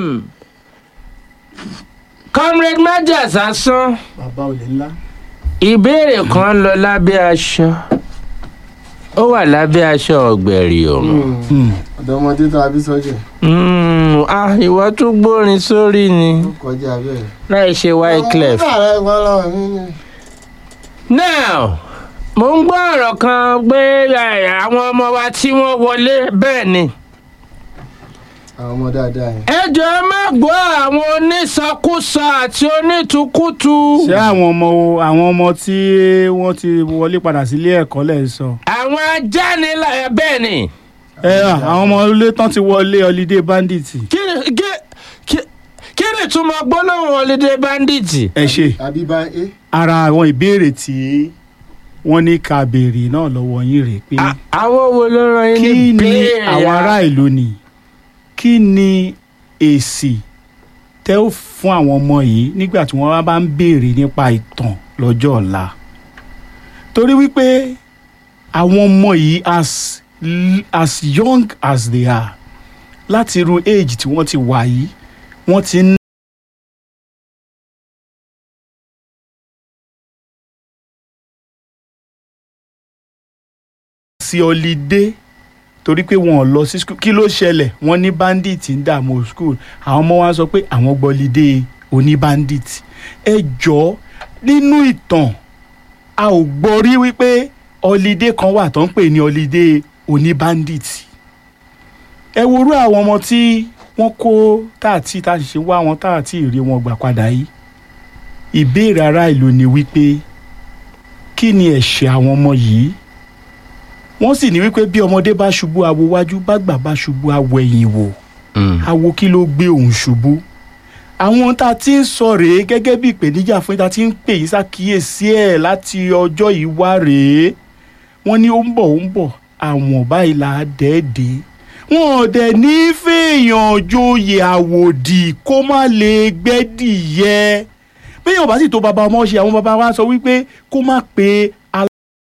um, comrade maja sásán bàbá olè ńlá. ìbéèrè kan lọ lábẹ́ aṣọ ó wà lábẹ́ aṣọ ọ̀gbẹ̀rì ọ̀run. ọ̀dọ́mọdé tó abí sọ́jẹ̀ Mm, ah ìwọ tún gbórin sórí ni ó kọjá bẹ́ẹ̀. láì ṣe wyclef. ọmọ rẹ̀ gbọ́ lọ́wọ́ mi ni. now mo ń gbọ́ ọ̀rọ̀ kan pé eh, àwọn ọmọ wa tí wọ́n wọlé bẹ́ẹ̀ ni. àwọn ọmọ dáadáa yẹn. ẹ jọ̀ọ́ ẹ má gbọ́ àwọn onísọkúsọ àti onítùkùtù. ṣé àwọn ọmọ àwọn ọmọ tí wọ́n ti wọlé padà sílé ẹ̀kọ́ lẹ̀ ń sọ. àwọn ajánilá ẹ bẹ́ẹ̀ ni. ẹ àwọn ọmọ ilé tán ti wọlé holiday bandit. kí ni kí- kí- kí ni ìtumọ̀ gbólóhùn holiday bandit. ẹ ṣe àbí bá é. ara àwọn ìbéèrè tí wọ́n ní ká béèrè náà lọ́wọ́ yín rèé pé À- àwọn wo ló ràn yín kí ní ni béèrè àwọn ya? ará ìlú ni kí ni èsì tẹ́ ó fún àwọn ọmọ yìí nígbà tí wọ́n bá ń béèrè nípa ìtàn lọ́jọ́ ọ̀la torí wípé àwọn ọmọ yìí as l- as young as they are láti irú age tí wọ́n ti wà yìí wọ́n ti ń sí ọlídé torí pé wọn ò lọ sí skul kí ló ṣẹlẹ̀ wọ́n ní bandit ń dààmú skul àwọn ọmọ wa sọ pé àwọn gbọ́lídé oní bandit ẹ jọ̀ọ́ nínú ìtàn a ò gbọ́ rí wípé ọlídé kan wà tó ń pè ní ọlídé oní bandit ẹ worú àwọn ọmọ tí wọ́n kó táàtì táàtì ṣe wá wọn táàtì ìrí wọn gbà padà yìí ìbéèrè ará ìlú ni wípé kí ni ẹ̀ṣẹ̀ àwọn ọmọ yìí wọ́n sì ní wípé bí ọmọdé bá ṣubú awo wájú bágbà bá ṣubú awo ẹ̀yìn wò Mm. awo kí ló gbé òun ṣubú àwọn tá a ti ń sọ rèé gẹ́gẹ́ bí ìpèníjà fún tá a ti ń pè yí ṣàkíyèsí ẹ̀ láti ọjọ́ yìí wá rèé wọ́n ní ó ń bọ̀ ó ń bọ̀ àwọn báyìí là á dẹ́ẹ̀dẹ́ wọn ò dẹ̀ ní fèèyàn joyè àwòdì kó má lè gbẹ́dìyẹ béèyàn bá sì tó bàbá ọmọ ṣe àwọn bàbá wa sọ wípé kó má pe